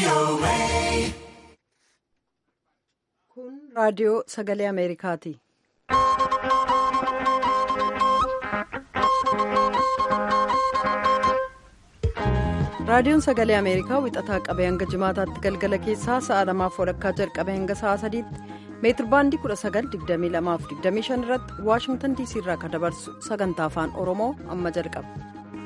Kun raadiyoo sagalee Ameerikaati. Raadiyoon sagalee Ameerikaa wixataa qabee hanga jimaataatti galgala keessaa sa'a lamaaf walakkaa jalqabee hanga sa'a sadiitti meetirbaandii 1922-25 irratti waashingtan diisii irraa kan dabarsu sagantaa afaan oromoo amma jalqaba.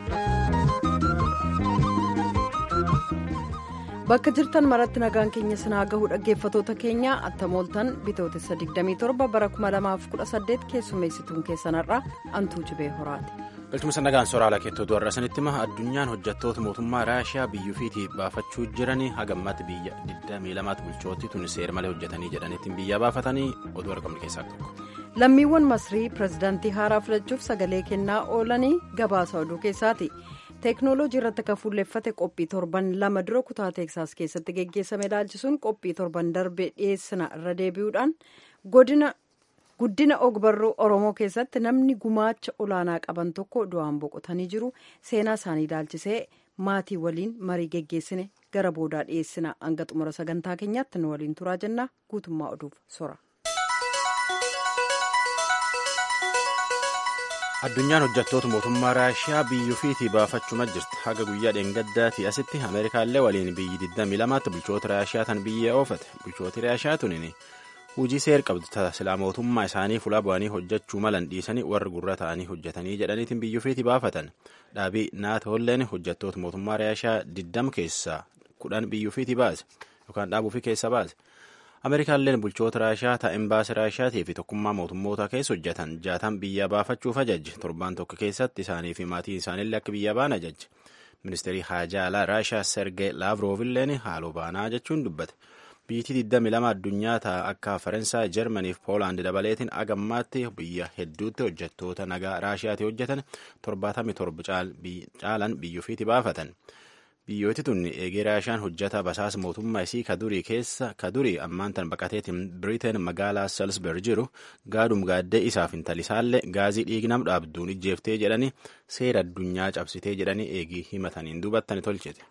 bakka jirtan maratti nagaan keenya sinaa gahuu dhaggeeffatoota keenya attamooltan bitootessa 27 bara 2018 keessummeessituun keessanarraa antuu jibee horaati. galchuma nagaan soraala keettootu har'a sanitti hima addunyaan hojjettoota mootummaa raashiyaa biyyuufiitii baafachuu jiranii hagammatti biyya 22 bulchootti tun seera malee hojjetanii jedhaniitiin biyya baafatanii oduu argamne keessaa tokko. lammiiwwan masrii pirezidaantii haaraa filachuuf sagalee kennaa oolanii gabaasa oduu keessaati. teeknooloojii irratti kan fuulleeffate qophii torban lama dura kutaa teeksaas keessatti geggeessame ilaalchisuun qophii torban darbee dhiyeessina irra deebi'uudhaan godina guddina ogbarruu oromoo keessatti namni gumaacha olaanaa qaban tokko du'aan boqotanii jiru seenaa isaanii ilaalchisee maatii waliin marii geggeessine gara boodaa dhiyeessina hanga xumura sagantaa keenyaatti nu waliin turaa jenna guutummaa oduuf sora. addunyaan hojjettoota mootummaa raashiyaa biyyuufiitii baafachuma jirti haga guyyaa dheengaddaatii asitti ameerikaallee waliin biyyi 22tti bulchoota raashiyaa tan biyya oofate bulchooti raashiyaa tunin hujii seer qabdu silaa mootummaa isaanii fuula bu'anii hojjechuu malan dhiisanii warri gurra ta'anii hojjetanii jedhaniitiin biyyuufiitii baafatan dhaabii naatoolleen hojjettoota mootummaa raashiyaa 20 keessaa kudhan biyyuufiitii baase yookaan dhaabuufi keessa baase. ameerikaalleen bulchoota raashiyaa taa'in baase raashiyaatii fi tokkummaa mootummoota keessa hojjetan jaatan biyya baafachuuf ajajje torbaan tokko keessatti isaanii fi maatii isaaniillee akka biyya baan ajajje ministeerii haajaa alaa raashiyaa sergee laavroovilleen haaloo baanaa jechuun dubbate biyyittii 22 addunyaa ta'a akka faransaay jarmanii fi poolaand dabaleetiin agammaatti biyya hedduutti hojjettoota nagaa raashiyaatii hojjetan 77 caalan biyyuufiitii baafatan. biyyooti tun eegee raashiyaan hojjata basaasa mootummaa isii kadurii keessa kadurii ammaan tan baqateetiin biriteen magaalaa salisberg jiru gaadhum gaaddee isaaf intalisaallee gaazii dhiignam dhaabduun ijjeeftee jedhanii seera addunyaa cabsitee jedhanii eegii himataniin duubattani tolchite.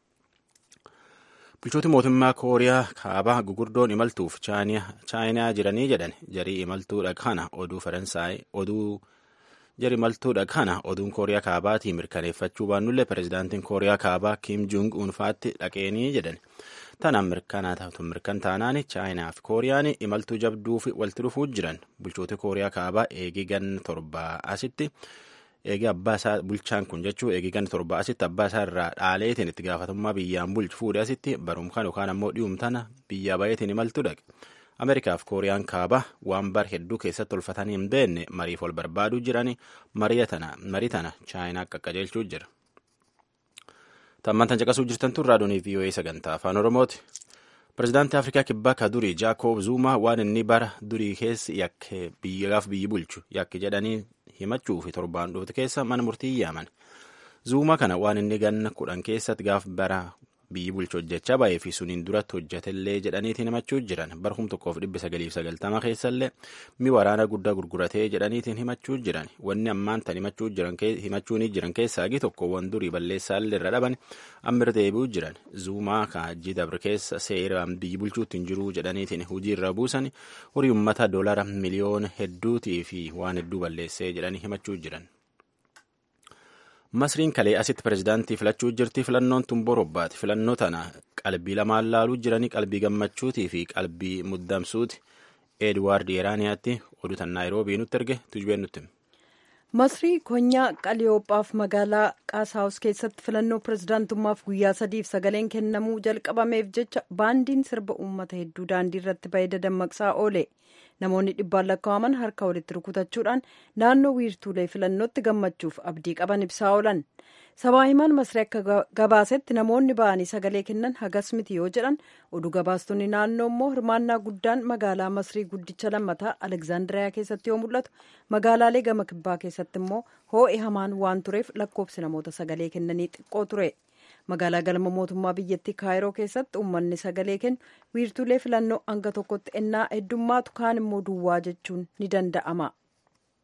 bulchooti mootummaa kooriyaa kaabaa gugurdoon imaltuuf chaayinaa jiranii jedhan jarii imaltuudha kana oduu faransaay oduu. jari maltuudha kana oduun kooriyaa kaabaatii mirkaneeffachuu baannullee pirezidaantiin kooriyaa kaabaa kiim juung uunfaatti dhaqeenii jedhan tanaan mirkan taanaan chaayinaa fi kooriyaan imaltuu jabduu fi walitti dhufuu jiran bulchoota kooriyaa kaabaa eegii ganna torbaa asitti eegii abbaa isaa bulchaan kun jechuu eegii ganna torbaa asitti abbaa isaa irraa dhaaleetiin itti gaafatamummaa biyyaan bulchu fuudhe asitti barumkaan yookaan ammoo dhiyumtana biyyaa bayeetiin imaltuu dhaqe. ameerikaaf kooriyaan kaabaa waan bar hedduu keessatti tolfatanii hin beekne mariif wal barbaaduu jiranii marii tana chaayinaa qaqqajeelchuu jira. tammantan caqasuu jirtan tun raadiyoo VOA sagantaa afaan oromooti. pirezidaantii afrikaa kibbaa ka durii jaakoob zuumaa waan inni bara durii keessi yakke biyyaaf biyyi bulchu yakke jedhanii himachuu fi torbaan dhufte keessa mana murtii yaaman. zuumaa kana waan inni ganna kudhan keessatti gaaf bara biyyi bulchu hojjechaa baay'ee fi suniin duratti hojjetellee jedhaniitiin himachuu jiran barhum tokkoof dhibba sagaliif sagaltama keessallee mi waraana guddaa gurguratee jedhaniitiin himachuu jiran wanni ammaan tan himachuu jiran keessaa gi tokko wan durii balleessaallee irra dhaban ammir deebi'uu jiran zuumaa kaajjii dabre keessa seeraan biyyi bulchuutti hin jiruu jedhaniitiin hujii irra buusan horii ummata doolara miliyoona hedduutii fi waan hedduu balleessee jedhanii himachuu jiran. masriin kalee asitti pirezidaantii filachuu jirti filannoon tun borobbaati filannoo tana qalbii lamaan laaluu jiranii qalbii gammachuutii fi qalbii muddamsuuti edwaard yeeraaniyaatti oduu tan naayiroobii nutti erge tujubeen nutti. masrii konyaa qaliyoophaaf magaalaa qaasaawus keessatti filannoo pirezidaantummaaf guyyaa sadiif sagaleen kennamuu jalqabameef jecha baandiin sirba uummata hedduu daandii irratti baay'ee dammaqsaa oole. namoonni dhibbaan lakkaa'aman harka walitti rukutachuudhaan naannoo wiirtuulee filannootti gammachuuf abdii qaban ibsaa oolan sabaa himaan masrii akka gabaasetti namoonni ba'anii sagalee kennan hagas miti yoo jedhan oduu gabaastonni naannoo immoo hirmaannaa guddaan magaalaa masrii guddicha lammataa alekzaandiriyaa keessatti yoo mul'atu magaalaalee gama kibbaa keessatti immoo hoo'i hamaan waan tureef lakkoofsi namoota sagalee kennanii xiqqoo ture. magaalaa galma mootummaa biyyattii kaayiroo keessatti uummanni sagalee kennu wiirtuulee filannoo hanga tokkotti ennaa heddummaatu kaan immoo duwwaa jechuun ni danda'ama.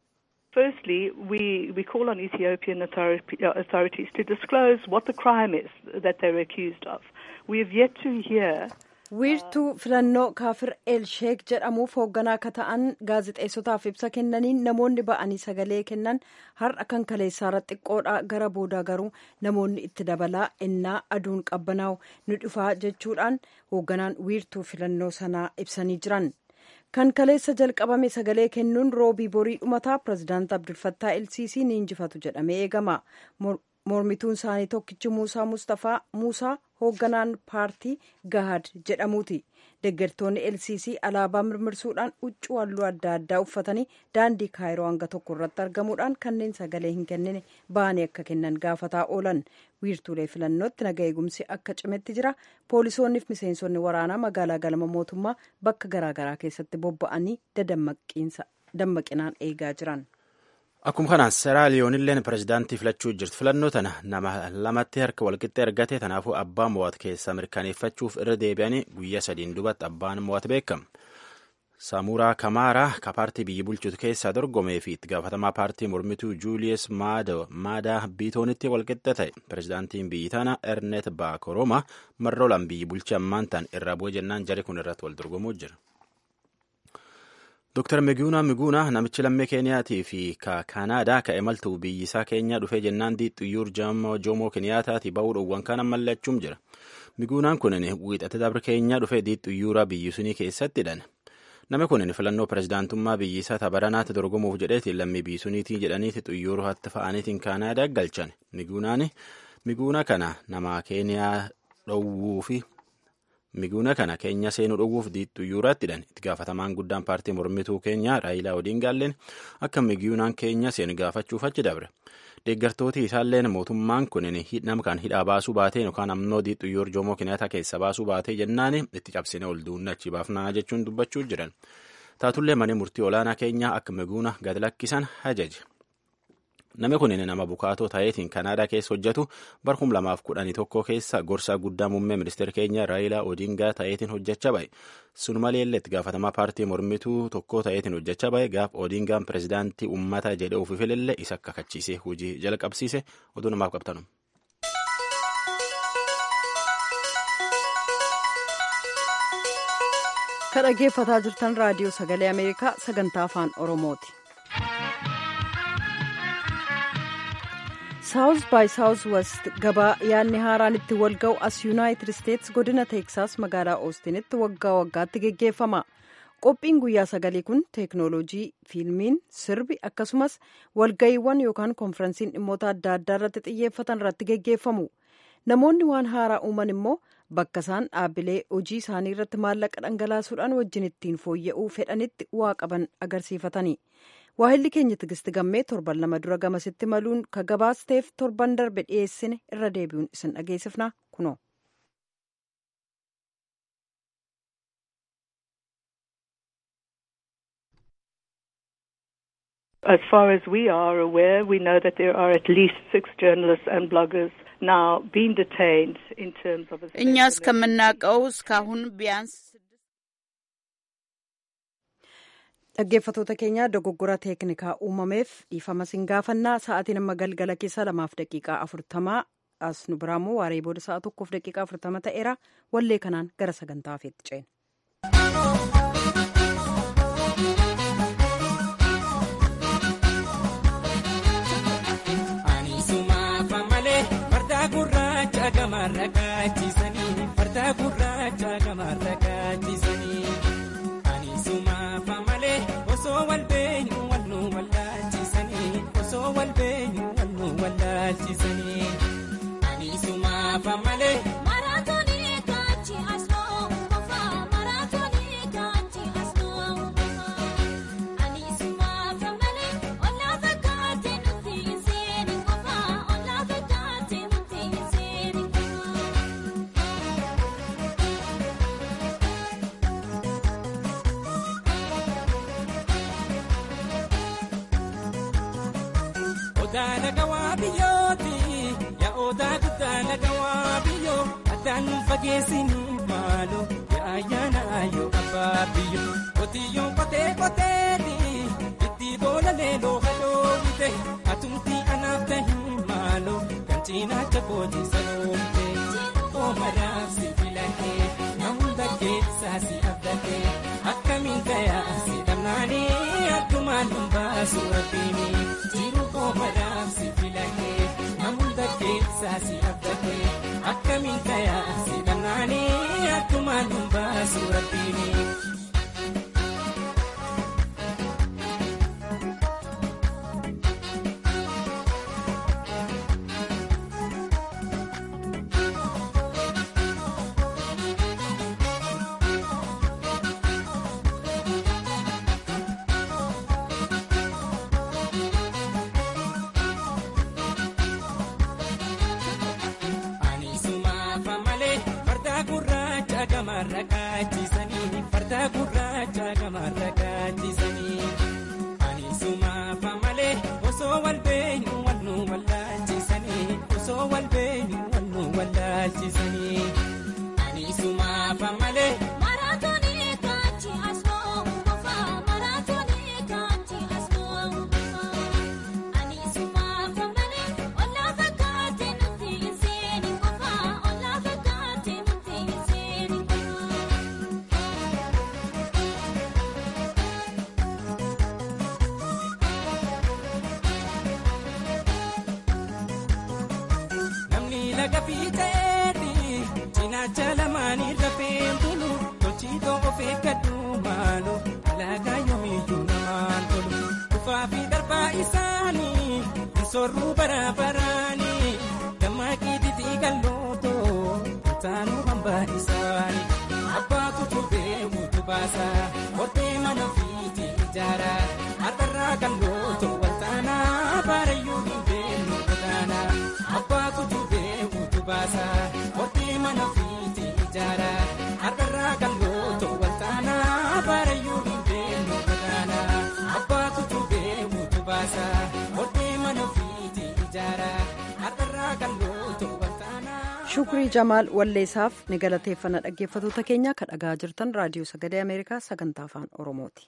Firstly, we, we call on Ethiopian authority, uh, authorities to disclose what the crime is that they're accused of. We have yet to hear wiirtuu filannoo kaafir el sheek jedhamuuf hoogganaa akka ta'an gaazexeessotaaf ibsa kennaniin namoonni ba'anii sagalee kennan har'a kan kaleessaarra xiqqoodha gara boodaa garuu namoonni itti dabalaa innaa aduun qabbanaa'u nu dhufaa jechuudhaan hoogganaan wiirtuu filannoo sanaa ibsanii jiran. kan kaleessa jalqabame sagalee kennuun roobii borii dhumataa pirezidaant abdulfattaa elsiisii ni injifatu jedhamee eegama mormituun isaanii tokkichi muusaa mustafaa muusaa hoogganaan paartii gahad jedhamuuti deeggartoonni elsiisii alaabaa mirmirsuudhaan huccuu halluu adda addaa uffatanii daandii kaayiroo hanga tokko irratti argamuudhaan kanneen sagalee hin kennine ba'anii akka kennan gaafataa oolan wiirtuulee filannootti naga eegumsi akka cimetti jira poolisoonniif miseensonni waraanaa magaalaa galma mootummaa bakka garaagaraa keessatti bobba'anii dammaqinaan eegaa jiran. Akkuma kanaan seeraaliyoonilleen pirezidaantii filachuu jirtu filannoo tana nama lamatti harka walqixxee argate tanaafuu abbaan mo'atu keessaa mirkaneeffachuuf irra deebi'anii guyyaa sadiin dubatti abbaan mo'atu beekama. Samuraa Kamaaraa ka paartii biyyi bulchutu keessaa dorgomee fi itti gaafatamaa paartii mormituu Juuliyes Maadaa Biitoonitti walqixa ta'e pirezidaantiin biyyi tana Ernet Baakoroma marroolaan biyyi bulchi ammaan tan irraa bu'e jennaan jari kun irratti wal dorgomuu jira. Dr. Miguuna Miguuna namichi lammii Keeniyaatii fi ka Kaanaadaa ka imaltuu biyyi isaa Keenyaa dhufee jennaan Xiyyuur Joomoo Keeniyaataatii ba'uu dhowwan kan ammallee achuum jira. Miguunaan kunin wiixate dabre Keenyaa dhufee Xiyyuura biyyi sunii keessatti hidhan. Namni kunin filannoo pirezidaantummaa biyyi isaa tabaranaatti dorgomuuf jedheetiin lammii biyyi suniitii jedhaniiti Xiyyuura hatti fa'aniitiin Kaanaadaa galchan. Miguunaan Miguuna kana nama Keeniyaa dhowwuu fi Miguuna kana keenya seenuu dhowwuuf Xiyyuuratti hidhan itti gaafatamaan guddaan paartii mormituu keenyaa Raayilaa Odiingaalleen akka Miguunaan keenya seenu gaafachuuf achi dabre. Deeggartooti isaalleen mootummaan kun nama kan hidhaa baasuu baatee yookaan ammoo Xiyyuur Joomoo Keniyaataa keessa baasuu baatee jennaan itti cabsine ol duunne achi baafnaa jechuun dubbachuu jiran. Taatullee manni murtii olaanaa keenyaa akka Miguuna gad lakkisan ajaje. Namni kun nama bukaatoo ta'eetiin Kanaadaa keessa hojjetu bara kum lamaaf kudhanii tokko keessa gorsaa guddaa muummee ministeera keenya Raayilaa Odiingaa ta'eetiin hojjechaa bahe. Sun maleellee itti gaafatamaa paartii mormituu tokko ta'eetiin hojjechaa bahe gaaf Odiingaan pirezidaantii uummata jedhe ofii filillee isa akka kachiisee hojii jalqabsiise oduu namaaf qabtanu. Kan dhaggeeffataa jirtan raadiyoo sagalee Ameerikaa sagantaa afaan Oromooti. saawus baay saawus west gabaa yaadni haaraan itti wal ga'u as yuunaayitid isteetsi godina teeksaas magaalaa oostinitti waggaa waggaatti geggeeffama qophiin guyyaa sagalii kun teeknooloojii fiilmiin sirbi akkasumas walga'iiwwan yookaan konferensiin dhimmoota adda addaa irratti xiyyeeffatan irratti geggeeffamu namoonni waan haaraa uuman immoo bakka isaan dhaabbilee hojii isaanii irratti maallaqa dhangalaasuudhaan wajjin ittiin fooyya'uu fedhanitti waa qaban agarsiifatani. waahilli keenya tigisti gammee torban lama dura gamasitti maluun ka gabaasteef torban darbe dhiyeessine irra deebi'uun isin dhageessifna kunoo. As far as we are aware, we know that there are at least six journalists and bloggers now being detained in terms of. እኛ እስከምናውቀው እስካሁን ቢያንስ dhaggeeffatoota keenya dogoggora teeknikaa uumameef dhiifama sin gaafannaa sa'aatiin amma galgala keessa lamaaf daqiiqaa afurtamaa as nu biraammoo waaree booda sa'a tokkoof daqiiqaa afurtama ta'eera wallee kanaan gara sagantaa hafeetti ceena. osoo wal beenyu wal nu wallaalchisanii osoo wal beenyu wal nu wallaalchisanii ani sumaafa malee. Maraatoonii kaachi asnoo qofa maraatoonii kaachi asnoo qofa ani sumaafa malee olaa fakkaatee nuti hin seeni qofa olaa fakkaatee nuti hin seeni qofa. Odaa nagawaa biyyooti yaa odaa guddaa nagawaa biyyoo addaan nu fageessanii maaloo yaa ayyaana ayyoo abbaa biyyoo qotiyyoo qotee qoteeti itti boola leeloo hadoo dhabde atumti anaaf tahi maaloo kan cinaacha kooti sanoomte oomadaaf si filatee na hunda keessaa si abdatee akkamiin gayaa si dhabnaanii addumaan nun baasu rabbiini jiru oomadaaf si filatee na hunda keessaa si abdatee akkamiin gayaa si dhabnaanii addumaan nun baasu rabbiini. Ani sumaafa malee farda gurraacha gamarra kaachisanii farda gurraacha gamarra kaachisanii. Ani sumaafa malee osoo wal beenyu wal nu wallaalchisanii osoo wal beenyu wal nu wallaalchisanii. Ani sumaafa malee. Maraatoonii kaanchi asmoo ngofaa maraatoonii kaanchi asmoo ngofaa ani sumaafa malee ollaa fakkaate nuti hin seeni ngofaa ollaa fakkaate nuti hin seeni ngofaa. Namni laga fiixeedhi cinaacha lamaanii rafeen bulu tolchiitoo of eeggadhu maalu alaagaa yoomiyyuu namaan tolu dhufaa fi darbaa isaanii hin sorruu bara baraanii dammaqii titii gallootoo taanuu hambaa isaanii abbaatu tubee mutu baasa hortee mana fiiti ijaara har'arraa gallootoo waltaanaa baarayyuu hin beellu godaanaa. Abbaatu tubee mutu baasa hortee mana fiiti ijaara har'arraa gallootoo waltaanaa baarayyuu hin beellu godaanaa. Abbaatu tubee mutu baasa hortee mana fiiti ijaara har'arraa gallootoo waltaanaa. shukrii jamaal walleessaaf ni galateeffanna dhaggeeffatoota keenya kan dhagaa jirtan raadiyoo sagalee ameerikaa sagantaa afaan oromooti.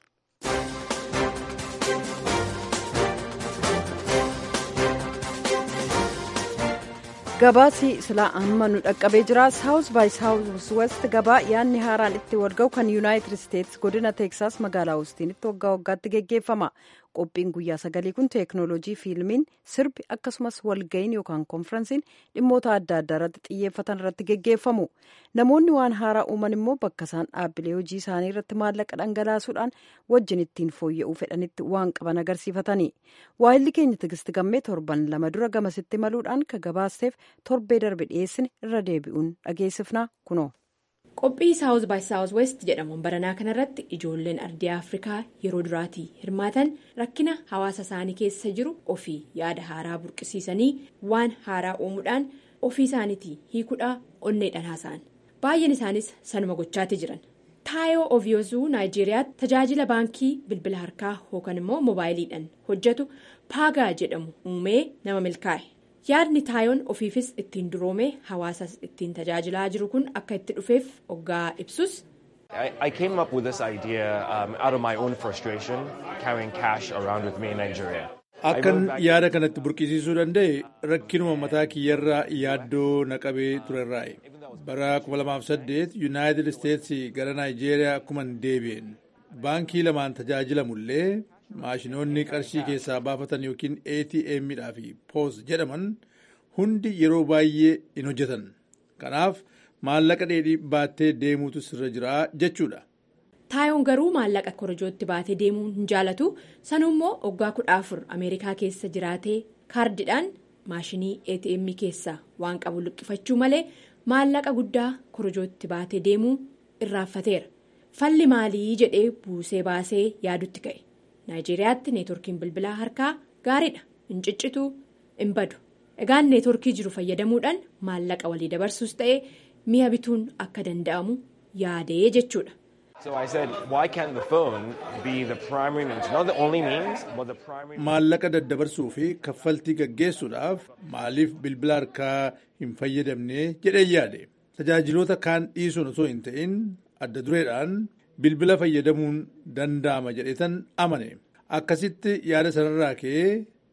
gabaasi silaa amma nu dhaqqabee jira saawus baay saawus west gabaa yaadni haaraan itti walga'u kan yuunaayitid isteetsi godina teeksaas magaalaa hoostinitti waggaa waggaatti geggeeffama qophiin guyyaa sagalii kun teeknooloojii fiilmiin sirbi akkasumas walga'iin yookaan konferensiin dhimmoota adda addaa irratti xiyyeeffatan irratti geggeeffamu namoonni waan haaraa uuman immoo bakka isaan dhaabbilee hojii isaanii irratti maallaqa dhangalaasuudhaan wajjin ittiin fooyya'uu fedhanitti waan qaban agarsiifatani waayilli keenya tigisti gammee torban lama dura gamasitti maluudhaan ka gabaasteef torbee darbe dhiyeessine irra deebi'uun dhageessifnaa kunoo. qophii saawuz baay saawuz west jedhamuun baranaa kanarratti ijoolleen ardii afrikaa yeroo duraatii hirmaatan rakkina hawaasa isaanii keessa jiru ofii yaada haaraa burqisiisanii waan haaraa uumuudhaan ofii isaaniitii hiikuudhaa onneedhaan haasa'an baay'een isaanis sanuma gochaatti jiran taayoo oviyoozuu naayijeeriyaatti tajaajila baankii bilbila harkaa yookaan immoo moobaayiliidhaan hojjetu paagaa jedhamu uumee nama milkaa'e. yaadni taayoon ofiifis ittiin duroome hawaasas ittiin tajaajilaa jiru kun akka itti dhufeef oggaa ibsus. I, I came up with this idea um, out of my own frustration carrying cash around with me in Nigeria. Akkan yaada kanatti burqisiisuu danda'e rakkinuma mataa kiyyarraa yaaddoo na qabee turerraayi. Bara 2008 Yuunaayitid Isteetsi gara Naayijeeriyaa akkuman deebi'een baankii lamaan tajaajilamullee maashinoonni qarshii keessaa baafatan yookiin ATM'dhaa fi POS jedhaman hundi yeroo baay'ee hin hojjetan. Kanaaf maallaqa dheedhii baattee deemuutu sirra jira jechuudha. taayoon garuu maallaqa korojootti baatee deemuu hin jaalatu sanuu immoo waggaa kudha afur ameerikaa keessa jiraatee kaardidhaan maashinii atm keessaa waan qabu luqqifachuu malee maallaqa guddaa korojootti baatee deemuu irraanfateera falli maalii jedhee buusee baasee yaadutti ka'e naayijeeriyaatti neetworkiin bilbilaa harkaa gaariidha hin ciccitu hin badu egaan neetworkii jiru fayyadamuudhaan maallaqa walii dabarsuus ta'ee mi'a bituun akka danda'amu yaadee jechuudha. So I said, why can't the phone be the primary means? Not the only means, but the primary Maallaqa daddabarsuu fi kaffaltii gaggeessuudhaaf maaliif bilbila harkaa hin fayyadamne jedhee yaade. Tajaajiloota kaan dhiisuun osoo hin ta'in adda dureedhaan bilbila fayyadamuun danda'ama jedhetan amane. Akkasitti yaada sanarraa ka'ee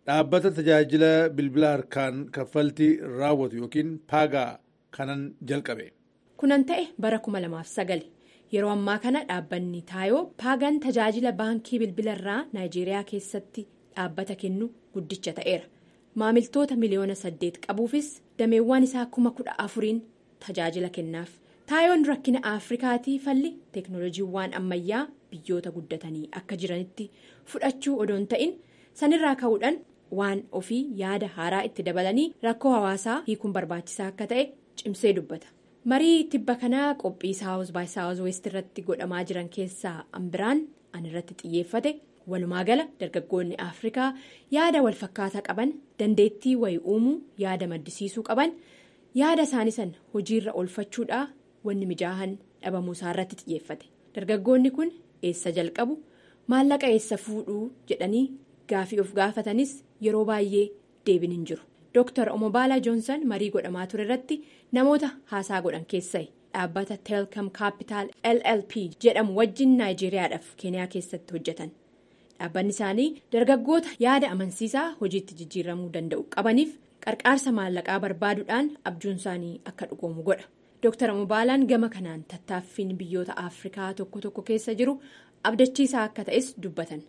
dhaabbata tajaajila bilbila harkaan kaffaltii raawwatu yookiin paagaa kanan jalqabe. kunan ta'e bara 2009 yeroo ammaa kana dhaabbanni taayoo paagaan tajaajila baankii bilbila irraa naayijeeriyaa keessatti dhaabbata kennu guddicha ta'eera maamiltoota miliyoona saddeet qabuufis dameewwan isaa kuma kudha afuriin tajaajila kennaaf taayoon rakkina afrikaatii falli teeknooloojiiwwan ammayyaa biyyoota guddatanii akka jiranitti fudhachuu odoon ta'in sanirraa ka'uudhaan waan ofii yaada haaraa itti dabalanii rakkoo hawaasaa hiikuun barbaachisaa akka ta'e cimsee dubbata. marii tibba kanaa qophii saawuz baay saawuz weest irratti godhamaa jiran keessaa ambiraan an irratti xiyyeeffate walumaa gala dargaggoonni afrikaa yaada walfakkaataa qaban dandeettii wayii uumuu yaada maddisiisuu qaban yaada isaanii san hojiirra oolfachuudhaa wanni mijaahan dhabamuu isaa irratti xiyyeeffate dargaggoonni kun eessa jalqabu maallaqa eessa fuudhuu jedhanii gaafii of gaafatanis yeroo baay'ee deebiin hin jiru. Dr. Omobaalaa Joonsan marii godhamaa ture irratti namoota haasaa godhan keessaa dhaabbata Telcom Capital LLP jedhamu wajjin Naayijeriyaadhaaf Keeniyaa keessatti hojjetan. Dhaabbanni isaanii dargaggoota yaada amansiisaa hojiitti jijjiiramuu danda'u qabaniif qarqaarsa maallaqaa barbaaduudhaan abjuun isaanii akka dhugoomu godha. Dr. Omobaalaan gama kanaan tattaaffiin biyyoota Afrikaa tokko tokko keessa jiru abdachiisaa akka ta'es dubbatan.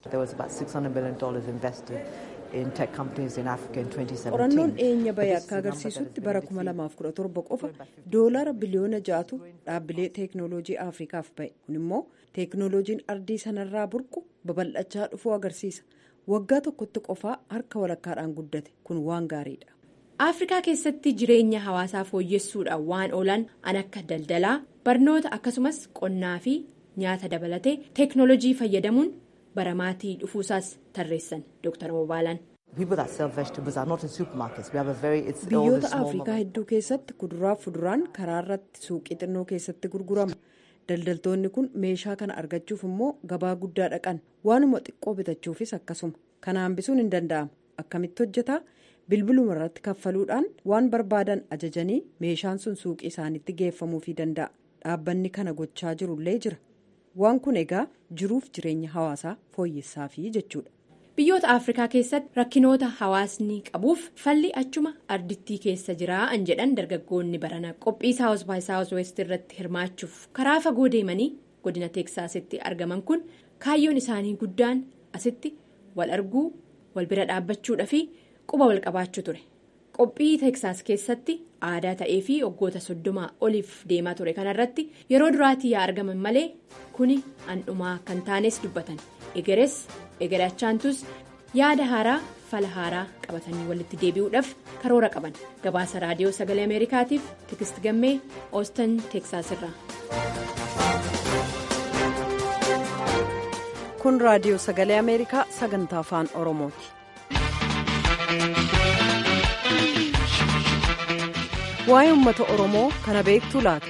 qorannoon dhiyeenya bahee akka agarsiisutti bara 2017 qofa doolara biliyoona ja'atu dhaabbilee teeknooloojii afrikaaf bahe kun immoo teeknooloojiin ardii sanarraa burqu babal'achaa dhufuu agarsiisa waggaa tokkotti qofaa harka walakkaadhaan guddate kun waan gaariidha. afrikaa keessatti jireenya hawaasaa fooyyessuudhaan waan oolan an akka daldalaa barnoota akkasumas qonnaa fi nyaata dabalatee teeknooloojii fayyadamuun baramaatii dhufuusaas tarreessan dr Omobaalaan. biyyoota afrikaa hedduu keessatti kuduraaf fuduraan karaa irratti suuqii xinnoo keessatti gurgurama daldaltoonni kun meeshaa kana argachuuf immoo gabaa guddaa dhaqan waanuma xiqqoo bitachuufis akkasuma kana hambisuun hin danda'amu akkamitti hojjetaa bilbiluma irratti kaffaluudhaan waan barbaadan ajajanii meeshaan sun suuqii isaaniitti geeffamuufii danda'a dhaabbanni kana gochaa jirullee jira waan kun egaa jiruuf jireenya hawaasaa fooyyessaafi jechuudha. biyyoota afrikaa keessatti rakkinoota hawaasni qabuuf falli achuma ardittii keessa jiraa an jedhan dargaggoonni barana qophii saawus baay saawus weest irratti hirmaachuuf karaa fagoo deemanii godina teeksaasitti argaman kun kaayyoon isaanii guddaan asitti wal arguu wal bira dhaabbachuudha fi quba wal qabaachuu ture qophii teeksaas keessatti aadaa ta'ee fi waggoota soddomaa oliif deemaa ture kanarratti yeroo duraatii yaa argaman malee kuni handhumaa kan taanes dubbatan egeres. egeree achaantus yaada haaraa fala haaraa qabatanii walitti deebi'uudhaaf karoora qaban gabaasa raadiyoo sagalee ameerikaatiif tikist gammee oostan teeksaas irraa. kun raadiyoo sagalee ameerikaa sagantaa afaan oromooti. waa'ee uummata oromoo kana beektuu laata.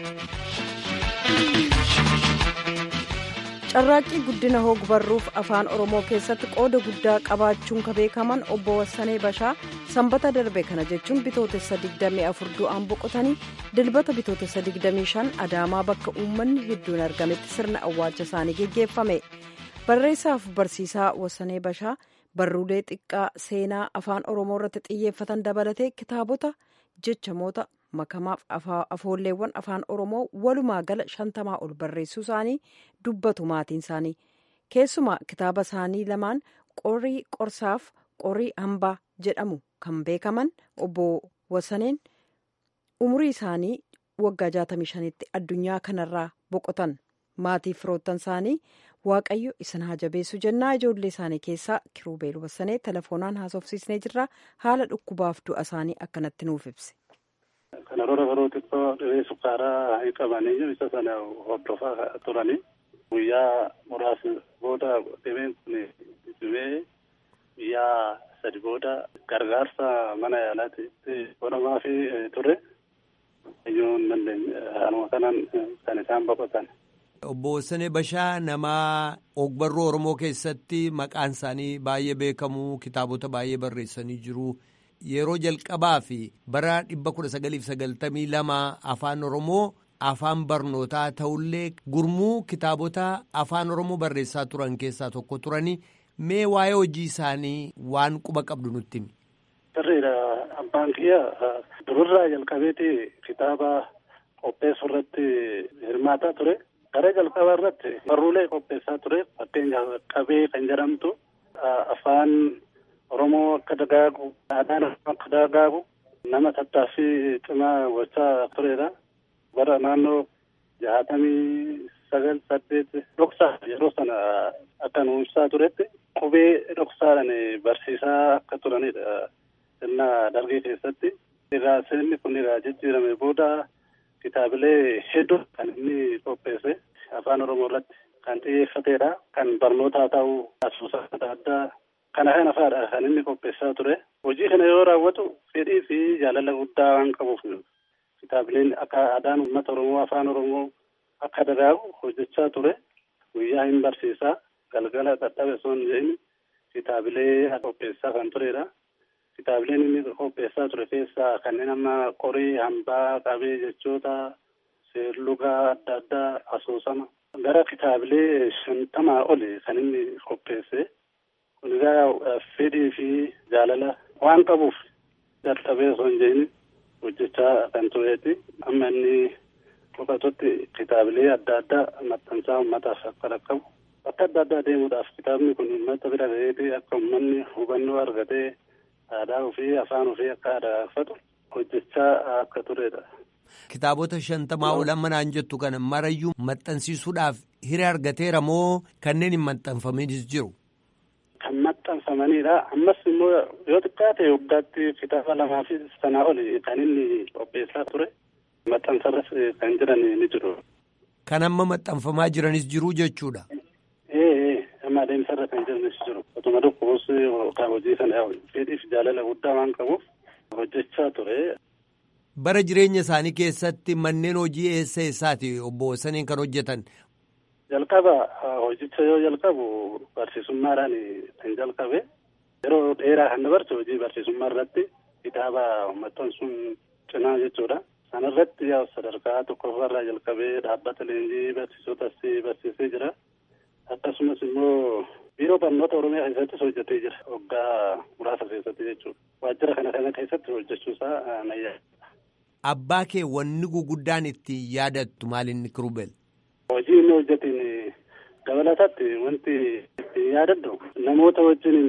carraaqqii guddina hogbarruuf afaan oromoo keessatti qooda guddaa qabaachuun ka beekaman obbo Wassanee Bashaa sanbata darbe kana jechuun bitootessa 24 du'aan boqotanii dilbata bitootessa 25 adaamaa bakka uummanni hedduun argametti sirna awwaalcha isaanii geggeeffame barreessaaf barsiisaa Wassanee Bashaa barruulee xiqqaa seenaa afaan oromoo irratti xiyyeeffatan dabalatee kitaabota jechamoota makamaaf afoolleewwan afaan oromoo walumaa gala shantamaa ol barreessuu isaanii dubbatu maatiin isaanii keessumaa kitaaba isaanii lamaan qorii qorsaaf qorii hambaa jedhamu kan beekaman obbo Wasaneen umurii isaanii waggaa 65tti addunyaa kanarraa boqotan maatii firoottan isaanii waaqayyo isin haa jabeessu jennaa ijoollee isaanii keessaa kiruubeel Wasanee telefoonaan haasofsiisnee jirra haala dhukkubaaf du'a isaanii akkanatti nuuf ibse. Kana roora yeroo xiqqoo dhibee sukkaaraa hin qabanii isa sana hordofaa turanii guyyaa muraasa booda dhibeen kun dhibee guyyaa sadi booda gargaarsa mana yaalaatti godhamaa fi ture iyyuu hin dandeenye haaluma kanaan kan isaan boqotan. Obbo Wassanee Bashaa nama ogbarruu Oromoo keessatti maqaan isaanii baay'ee beekamu kitaabota baay'ee barreessanii jiru. Yeroo jalqabaa fi bara 1992 afaan Oromoo afaan barnootaa ta'ullee gurmuu kitaabota afaan Oromoo barreessaa turan keessaa tokko turani Mee waa'ee hojii isaanii waan quba qabdu nutti himi. Sirriidha. Abbaan kiyya durirraa jalqabeeti kitaaba qopheessuu irratti hirmaataa ture. Gara jalqabaa irratti barruulee qopheessaa ture. Fakkeenyaaf qabee kan jedhamtu afaan Oromoo akka dagaagu, aadaan akka dagaagu nama tattaaffii cimaa gochaa turedha. Bara naannoo jaatamii sagal saddeet dhoksaa yeroo sana akka nu ibsaa turetti qubee dhoksaadhaan barsiisaa akka turanidha. Sirna dargii keessatti. Irraa sirni kun irraa jijjiirame booda kitaabilee hedduu kan inni qopheesse afaan Oromoo irratti kan xiyyeeffatedha. Kan barnootaa ta'uu asuusa adda addaa kana kana fa'aadha kan inni qopheessaa ture. Hojii kana yoo raawwatu fedhii fi jaalala guddaa waan qabuuf kitaabileen akka aadaan uummata Oromoo afaan Oromoo akka dagaagu hojjechaa ture. Guyyaa hin barsiisaa galgala dadhabe osoo hin jedhin kitaabilee qopheessaa kan turedha. Kitaabileen inni qopheessaa ture keessaa kanneen amma qorii hambaa qabee jechoota seerlugaa adda addaa asoosama. Gara kitaabilee shantamaa oli kan inni qopheesse. Kun egaa fedhii fi jaalala waan qabuuf dadhabee osoo hin jedhin hojjechaa kan tureeti. Amma inni boqotutti kitaabilee adda addaa maxxansaa uummataaf akka dhaqqabu. Bakka adda addaa deemuudhaaf kitaabni kun uummata bira ga'eeti akka uummanni hubannoo argatee aadaa ofii afaan ofii akka aadaeffatu hojjechaa akka turedha. Kitaabota shantamaa ol amma naan jettu kana marayyuu maxxansiisuudhaaf hiree argateera moo kanneen hin maxxanfaminis jiru? Kan maxxanfamanidha. Ammas immoo yoo xiqqaate waggaatti kitaaba lamaa fi sanaa oli kan inni qopheessaa ture. Maxxansarras kan jiran ni jiru. Kan amma maxxanfamaa jiranis jiru jechuudha. Ee amma adeemsarra kan jiranis jiru. Otuma dhukkubus kan hojii sana fedhiif jaalala guddaa waan qabuuf hojjechaa ture. Bara jireenya isaanii keessatti manneen hojii eessa eessaati obbo Saniin kan hojjetan? Jalqaba hojicha yoo jalqabu barsiisummaadhaan kan jalqabe yeroo dheeraa kan dabarse hojii barsiisummaa irratti kitaaba maxxansuun cinaa jechuudha. Sana irratti sadarkaa tokkoffaarraa jalqabee dhaabbata leenjii barsiisotas barsiisee jira. Akkasumas immoo biiroo barnoota Oromiyaa keessattis hojjetee jira. Waggaa muraasa keessatti jechuudha. Waajjira kana kana keessatti hojjechuusaa nayyaa. Abbaa kee wanni guguddaan itti yaadattu maalinni kirubel? Hojii inni hojjetiin dabalatatti wanti itti yaadadhu namoota wajjin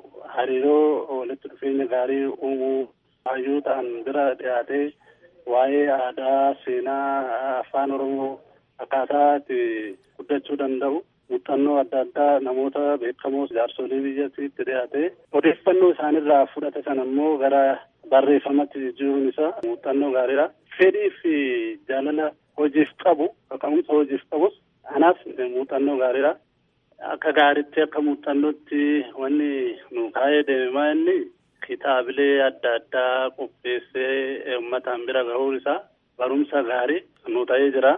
hariiroo walitti dhufeenya gaarii uumuu hayyuu ta'an bira dhiyaatee waa'ee aadaa seenaa afaan oromoo akkaataa itti guddachuu danda'u muuxannoo adda addaa namoota beekamoo jaarsolii biyyattiitti dhiyaatee odeeffannoo isaanirraa fudhate sana immoo gara barreeffamatti jijjiiruun isaa muuxannoo gaariidha. Fedhii fi jaalala hojiif qabu kaka'umsa hojiif qabus anaaf muuxannoo gaariidha. Akka gaariitti akka muuxannootti wanni nu kaa'ee deemaa inni kitaabilee adda addaa qopheessee uummataan bira gahuun isaa barumsa gaarii nu ta'ee jira.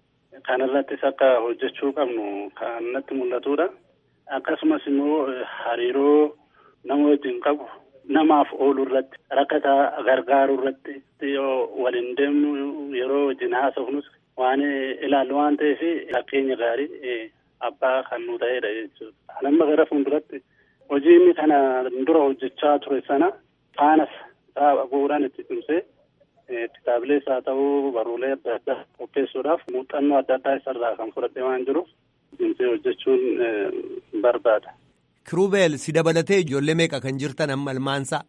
Kan irrattis akka hojjechuu qabnu kan natti mul'atudha. Akkasumas immoo hariiroo nama wajjin qabu namaaf oolu irratti rakkataa gargaaruu irratti yoo waliin deemnu yeroo wajjin haasofnus waan ilaallu waan ta'eef fakkeenya gaarii abbaa kan nu ta'edha jechuudha. Amma gara fuulduratti hojii inni kana dura hojjechaa ture sana faanas isaa bu'uuraan itti cimsee kitaabilees haa ta'uu barruulee adda addaa qopheessuudhaaf muuxannoo adda addaa isarraa kan fudhate waan jiruuf cimsee hojjechuun barbaada. Kiruubeel si dabalatee ijoollee meeqa kan jirtan amma ilmaansaa?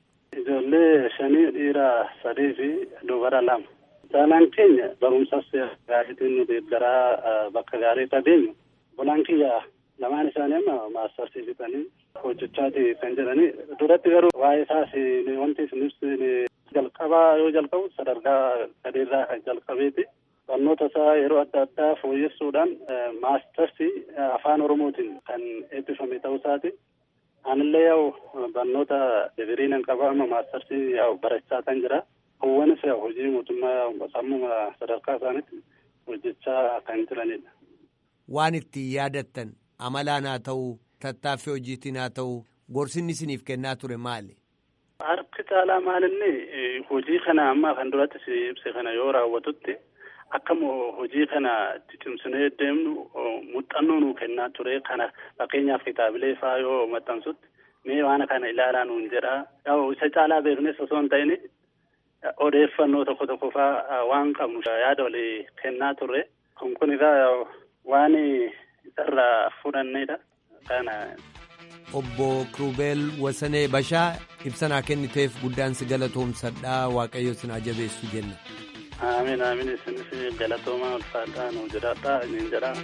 Ijoollee shanii dhiira sadii fi dubara lama. Caalaan keenya barumsas gaariitiin nu deeggaraa bakka gaarii irra deemu. Bolaan kiyya lamaan isaanii amma maastarsii fixanii hojjechaati kan jedhani. Duratti garuu waa'ee isaas wanti isinis jalqabaa yoo jalqabu sadarkaa gadeerraa kan jalqabeeti. Barnoota isaa yeroo adda addaa fooyyessuudhaan maastarsii afaan Oromootiin kan eebbifame ta'uu isaati. Anillee yaa'u barnoota digirii nan qaba amma maastarsii yaa'u barachaa kan jira. Hawwanis yaa'u hojii mootummaa sammuma sadarkaa isaaniitti hojjechaa kan jiranidha. Waan itti yaadattan amalaan haa ta'u tattaaffii hojiitiin haa ta'u gorsinni isiniif kennaa ture maali? Harki caalaa maalinni hojii kana amma kan duratti si ibse kana yoo raawwatutti akka hojii kana itti cimsinee deemnu muuxannoo nuu kennaa ture kana fakkeenyaaf kitaabilee faa yoo maxxansutti mee waan kana ilaalaa nuun jedha isa caalaa beeknes osoo hin ta'in odeeffannoo tokko tokko faa waan qabnu yaada walii kennaa turre kun kun egaa waan isarraa fudhannedha kana. Obbo Kiruubeel Wasanee Bashaa ibsanaa kenniteef guddaan si galatoomsadhaa Waaqayyo sin jabeessu jenna. Amiin amiin isinis galatoomaa ulfaadhaa nu jiraadhaa niin jedhaa.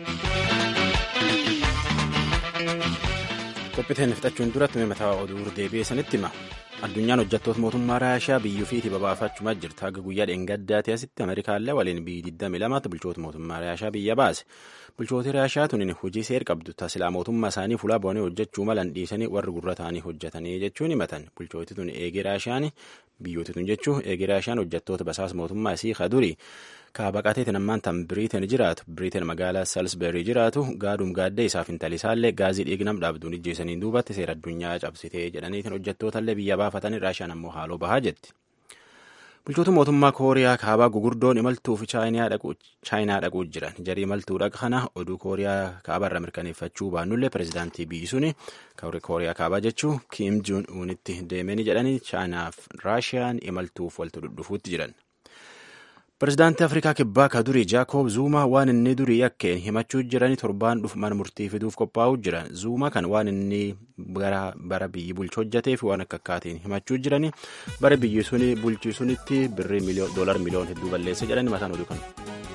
Qophiiteen fixachuun duratti mataa oduu deebi'ee sanitti hima. Addunyaan hojjettoota mootummaa Raashiyaa biyyuu fi babaafachumaa jirti. Haga guyyaa dheengaddaati asitti Ameerikaallee waliin biyyi 22 bulchoota mootummaa Raashiyaa biyya baase. Bulchooti Raashiyaa tuniin hojii seer qabdu tasilaa mootummaa isaanii fuula bu'anii hojjechuu malan dhiisanii warri gurra ta'anii hojjetanii jechuun himatan. Bulchooti tun eegee Raashiyaan biyyooti tun jechuun eegee Raashiyaan hojjettoota basaas mootummaa isii kaduri. Kaabaqateetiin ammaan tan Biriiteen jiraatu Biriiteen magaalaa Salisberii jiraatu gaadum gaaddee isaaf intallisaallee gaazii dhiignam dhaabduun ijjeessaniin duubatti seera addunyaa cabsitee jedhaniitiin hojjettootallee biyya baafatanii Raashiyaan ammoo haaloo bahaa jetti. Bulchoota mootummaa Kooriyaa kaabaa gugurdoon imaltuuf chaayinaa dhaquu jiran jarii imaltuu dhaqa kana oduu Kooriyaa kaabaarra mirkaneeffachuu baannullee pirezidaantii biyyi suni Kooriyaa kaabaa jechuu Kiim Juun Uunitti deemanii jedhanii chaayinaaf Raashiyaan imaltuuf waltu dhudhufuutti jiran. Pirezidaantii Afrikaa Kibbaa ka durii Jaakob Zuumaa waan inni durii yakkeen himachuu jiranii torbaan dhufu mana murtii fiduuf qophaa'uu jiran. Zuumaa kan waan inni bara biyyi bulchu hojjeteef waan akka akkaatiin himachuu jiranii bara biyyi suni bulchii sunitti birrii doolar miliyoon hedduu balleessa jedhanii mataan oduu kana.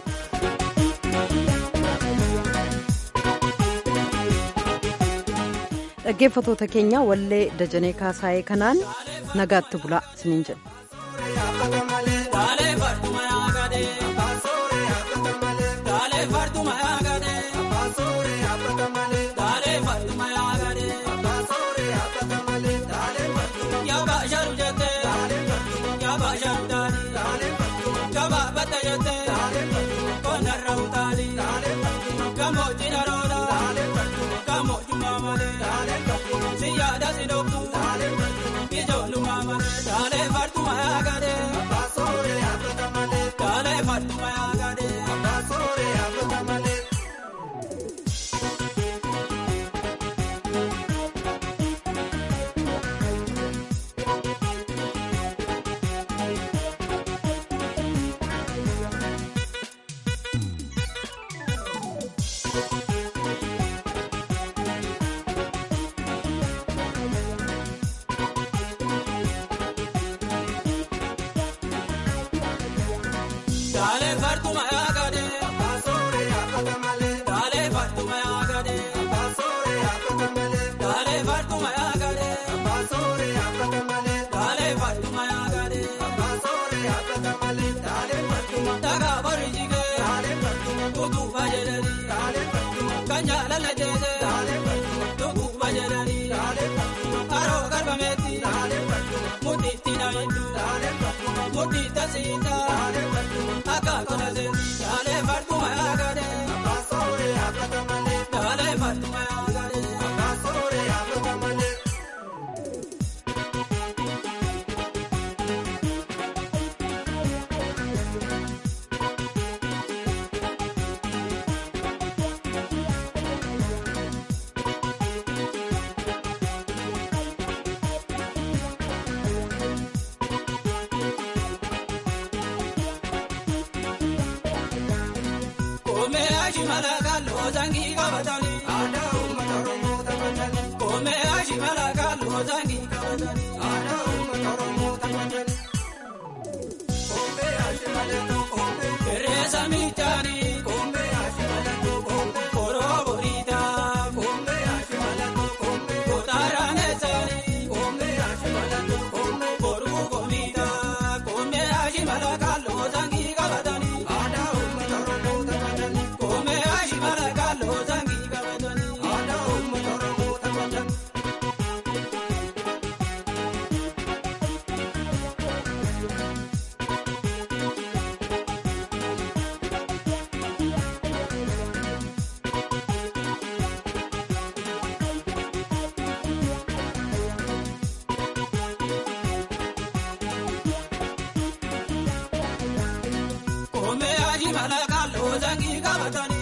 Dhaggeeffatoota keenya wallee Dajanee Kaasaayee kanaan nagaatti bulaa isiniin jedhu. mala kalloo jangii qabatanii.